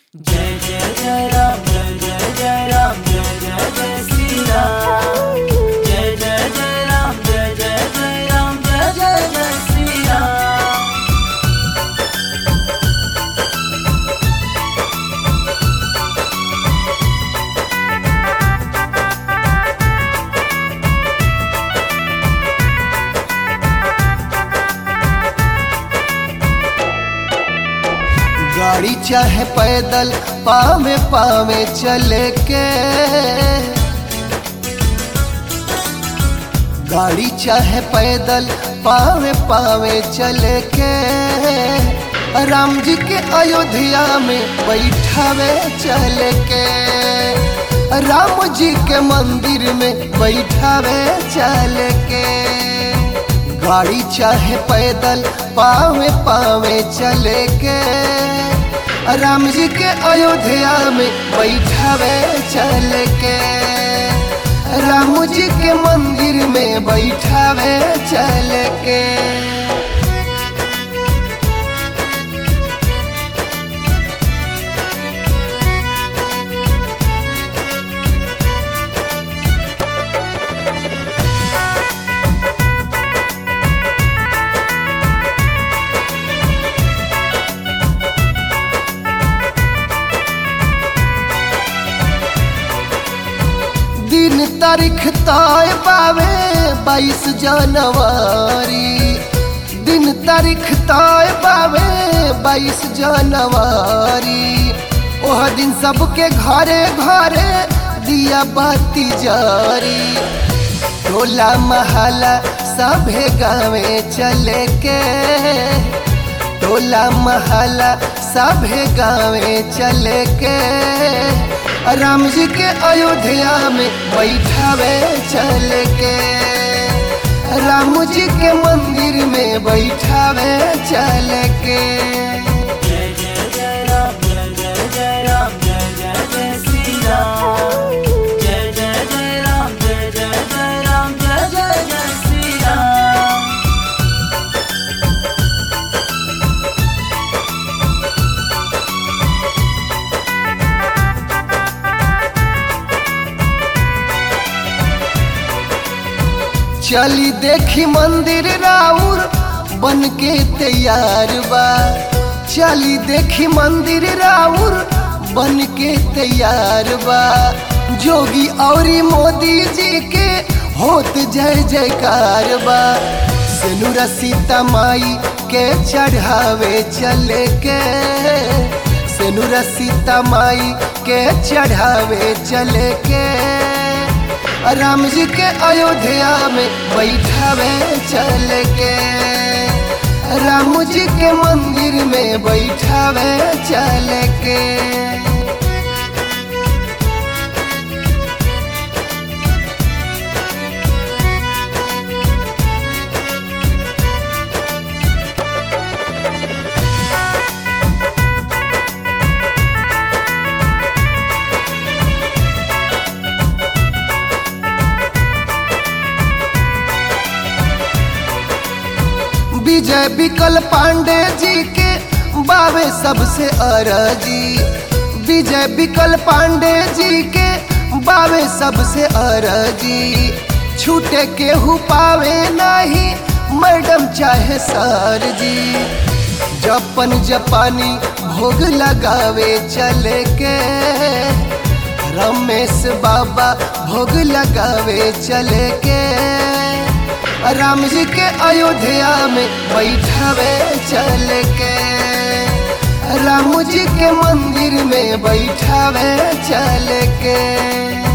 जय जय जय राम जय जय जय राम जय जय जय श्री राम जय जय जय राम जय जय जय राम जय जय जय श्री राम गाड़ी चाहे पैदल पावे पावे चले के गाड़ी चाहे पैदल पावे पावे चले के राम जी के अयोध्या में बैठावे चले के राम जी के मंदिर में बैठावे चले के गाड़ी चाहे पैदल पावे पावे चले के राम जी के अयोध्या में बैठावे चले के राम जी के मंदिर में बैठावे चले के दिन तारीख तय पावे बाईस जनवरी दिन तारीख तय पावे बाईस जनवरी ओह दिन सबके घरे घरे दिया बाती जारी टोला महला सभे गावे चले के टोला महला सभे गावे चले के राम जी के अयोध्या में बैठावे चल के राम जी के मंदिर में बैठावे चल के जय जय जय राम जय जय जय राम जय जय जय श्री राम जय जय जय राम जय जय जय राम जय जय जय श्री राम चली देखी मंदिर राउर बन के तैयार बा चली देखी मंदिर राउर बन के तैयार बा जोगी औरी मोदी जी के होत जय जयकार बा सेनुरा सीता माई के चढ़ावे चले के सेनुरा सीता माई के चढ़ावे चले के राम जी के अयोध्या में बैठावे चल के राम जी के मंदिर में बैठावे चल के विजय विकल पांडे जी के बावे सबसे अरजी विजय विकल पांडे जी के बावे सबसे अरजी छूटे केहू पावे नहीं मैडम चाहे सर जी जपन जपानी भोग लगावे चले के रमेश बाबा भोग लगावे चले के राम जी के अयोध्या में बैठावे चल के राम जी के मंदिर में बैठावे चल के